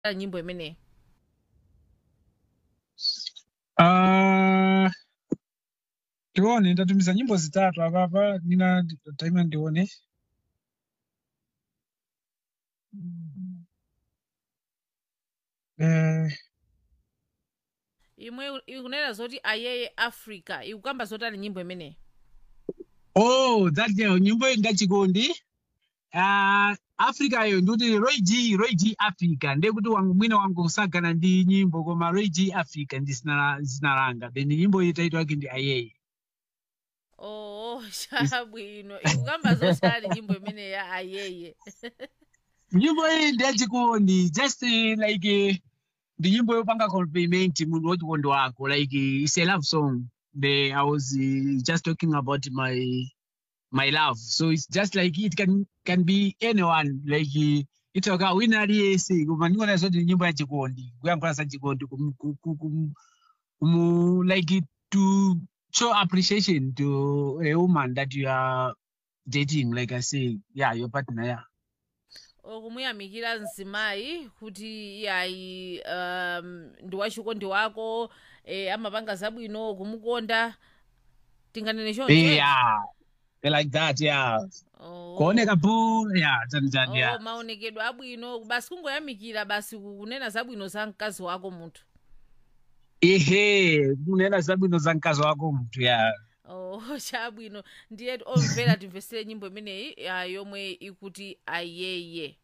nyimbo imeneyi Ah, tione ndatumiza nyimbo zitatu apapa nina taima ndione eh, imwe ikunena zoti ayeye africa ikukamba zotani nyimbo imeneyi oh that girl nyimbo iyi ndachikondi uh, africa yo ndikuti roy g roy g africa ndekuti wangu mwina wangu usagana ndi nyimbo koma roy g africa ndi zina zina langa then nyimbo iyi taito yake ndi ayeye oh chabwino ikukamba zotani nyimbo imeneyi ya ayeye nyimbo iyi ndiyachikondi just eh, like eh, ndi nyimbo yopanga compliment munthu wachikondi wako like eh, it's a love song the i was uh, just talking about my my love so it's just like it can can be anyone like uh, itoka wina aliyese koma ndingona zoti ni nyimbo yachikondi kuyankhula za chikondi kum, kum, kum, kum, kum, like to show appreciation to a woman that you are dating like i say yeah your partner yeah okumuyamikira mzimayi kuti yayi um, ndi wachikondi wako eh, amapanga zabwino kumukonda tinganene choncho yeah like that yeah oh. kuoneka pu yeah chani chani oh, yeah maonekedwe abwino basi kungoyamikira basi kunena zabwino za mkazi wako munthu ehe kunena zabwino za mkazi wako mtu yeah oh chabwino ndiye omvera timvesere nyimbo imeneyi ah, yomwe ikuti ayeye